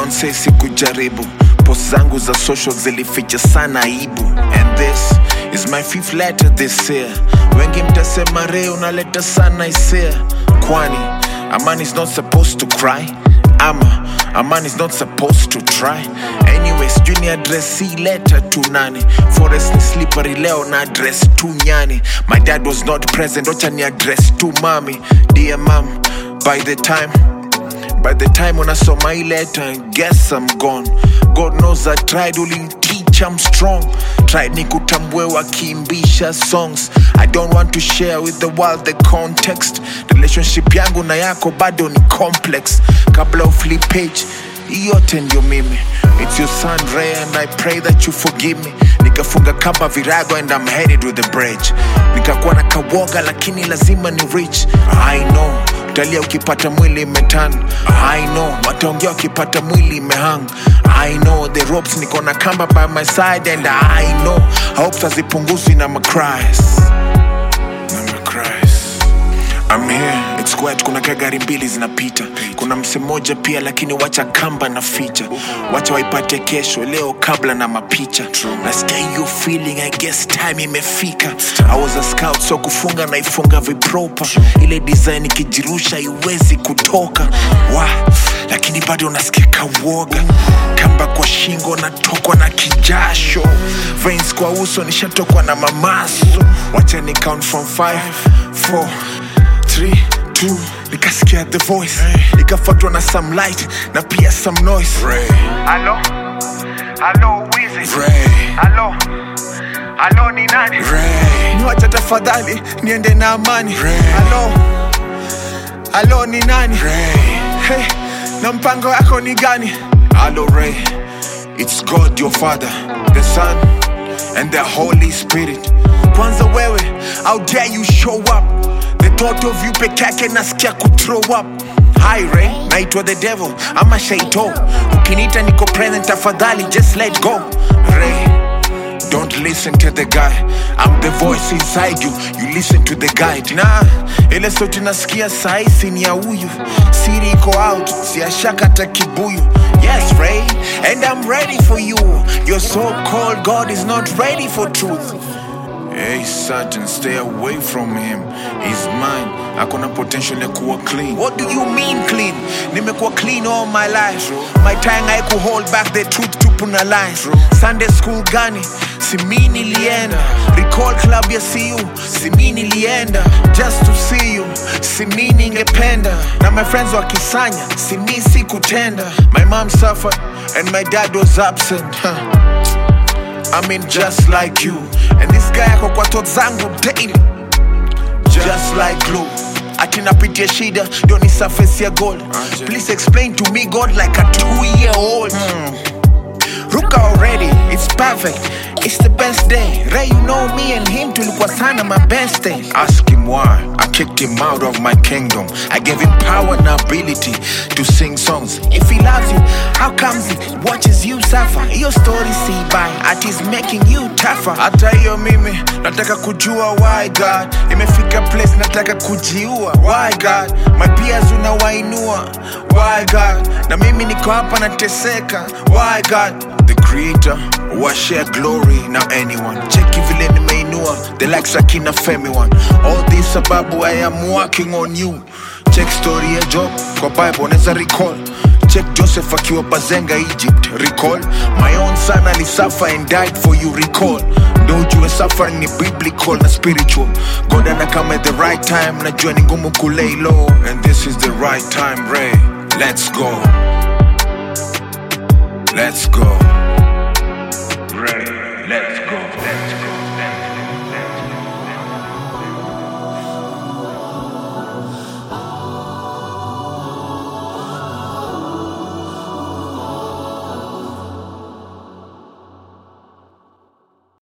don't say sikujaribu post zangu za social zilificha sana aibu and this is my fifth letter this year wengi mtasema re unaleta sana hisia kwani a man is not supposed to cry ama a man is not supposed to try anyways juu ni address hii letter tu nani forest ni slippery leo na address tu nyani my dad was not present ocha ni address tu mami dear mom by the time By the time unasoma hii letter, guess I'm gone. God knows I tried only teach I'm strong. Tried nikutambue wakiimbisha songs. I don't want to share with the world the context. Relationship yangu na yako bado ni complex. Kabla uflip page, hii yote ndio mimi. It's your son Ray and I pray that you forgive me. Nikafunga kamba virago and I'm headed with the bridge. Nikakuwa na kawoga lakini lazima ni rich. I know utalia ukipata mwili imetan i know wataongea ukipata mwili imehang i know the ropes niko na kamba by my side and i know hopes hazipunguzwi na macries na macries I'm here, it's quiet, kuna ka gari mbili zinapita kuna mse mmoja pia lakini wacha kamba na ficha wacha waipate kesho leo kabla na mapicha nasikia hiyo feeling i guess time imefika i was a scout so kufunga naifunga vipropa ile design ikijirusha iwezi kutoka wa lakini bado nasikia kawoga kamba kwa shingo natokwa na kijasho veins kwa uso nishatokwa na mamaso wacha ni count from 5 4 3 2 nikasikia the voice ikafuatwa na some light na pia some noise Halo, halo Wizi. Ray. Halo, halo ni nani? niwacha tafadhali niende na amani Ray. halo halo ni nani hey, na mpango yako ni gani halo Ray. it's god your father the son and the holy spirit kwanza wewe how dare you show up the thought of you peke yake nasikia kuthrow up Hi Ray, naitwa the devil ama shaito ukiniita niko present tafadhali just let go Ray, Don't listen to the guy. I'm the voice inside you. You listen to the guide. Nah, ile sauti nasikia saisi ni ya huyu. Siri iko out, siashaka hata kibuyu. Yes, Ray, and I'm ready for you. Your so-called God is not ready for truth. Hey Satan, stay away from him. He's mine. Akona potential ya kuwa clean. What do you mean clean? Nimekuwa clean all my life. My tongue haiku hold back the truth tupu na lies. Sunday school gani? Si mi nilienda. Recall club ya CU. Si mi nilienda. Just to see you. Si mi ningependa. Na my friends wakisanya. Si mi sikutenda. My mom suffered and my dad was absent. Huh. I mean just like you and this guy ako kwa thoughts zangu daily just like glue ati napitia shida ndio ni surface ya gold please explain to me god like a two year old ruka already it's perfect it's the best day ray you know me and him tulikuwa sana my best day ask him why i kicked him out of my kingdom i gave him power and ability to sing songs if he loves you how comes he watches you suffer your story see by at is making you tougher hata hiyo mimi nataka kujua why god imefika place nataka kujiua why god my peers unawainua why god na mimi niko hapa nateseka why god the creator washare glory na anyone cheki vile nimeinua the likes akina femi one all this sababu i am working on you check story ya job kwa bible neza recall check joseph akiwa bazenga egypt recall my own son alisuffer and died for you recall ndo ujue suffering ni biblical na spiritual god anakama at the right time najua ni ngumu kulay low and this is the right time ray let's go let's go Ray, let's go. Let's go.